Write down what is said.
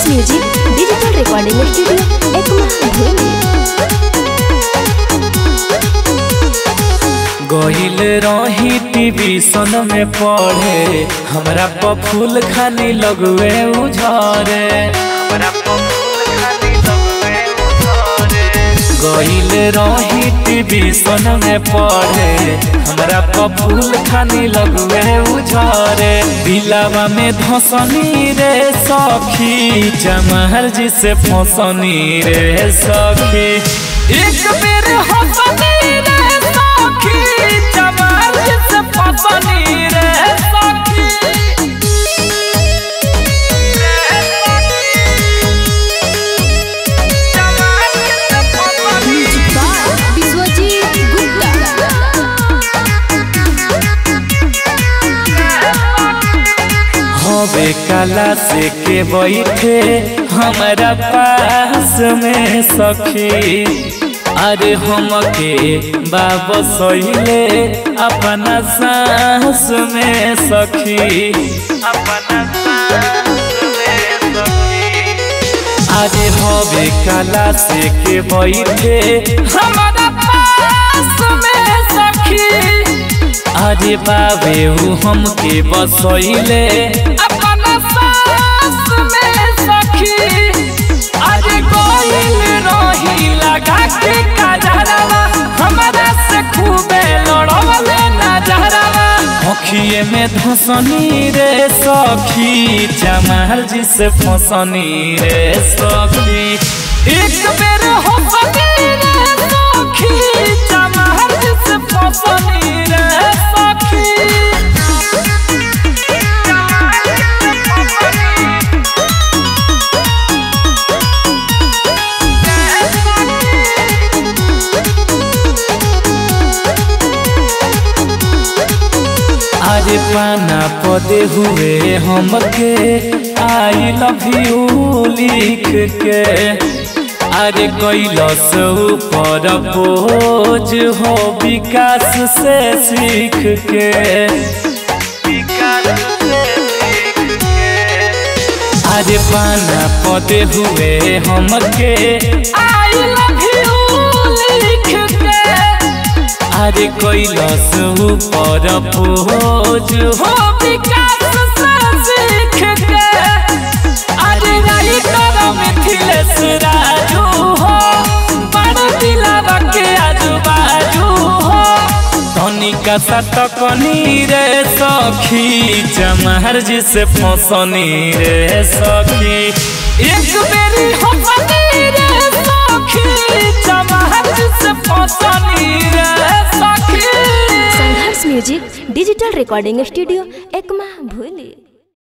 music digital recording studio Ekma भूमि गहिल रही टीवी सन में पढ़े हमरा प फूल खानी लगवे उझरे हमरा प फूल खानी लगवे उझरे गहिल रही टीवी सन में पढ़े हमरा प फूल खानी लगवे उझरे दिलावा में धसनी रे सखी जमहर जी से फसनी रे सखी एक बेर हसनी रे सखी जमहर जी से फसनी रे सखी म्यूजिक बाय विश्वजीत गुप्ता हवे कला से के बैठे हमारा पास में सखी अरे हम के बाबा सहिले अपना सांस में सखी अपना सांस में सखी अरे हवे कला से के बैठे हमारा पास में सखी अरे बाबे ऊ हमके बसैले अपना सास में सखी अरे कोइल रही लगा के काजरवा हमारा से खूबे लड़वले नजरवा अखिए में धसनी रे सखी जमाल जी से फसनी रे सखी एक बेर हो रे सखी जमाल जी से फसनी रे सखी अरे पाना पदे हुए हमके आई लव यू लिख के अरे कैलस ऊपर बोझ हो विकास से सीख के अरे पाना पदे हुए हमके आई लव यू लिख के अरे कैलस ऊपर बोझ हो विकास से सीख के अरे राइटर मिथिलेश राजू हो बड़ दिलावा के आजू बाजू हो तनिका सटकनी रे सखी जमहर जी से फसनी रे सखी एक बेरी हंसनी रे सखी जमहर जी से फसनी रे सखी Sangharsh music digital recording studio Ekma भूमि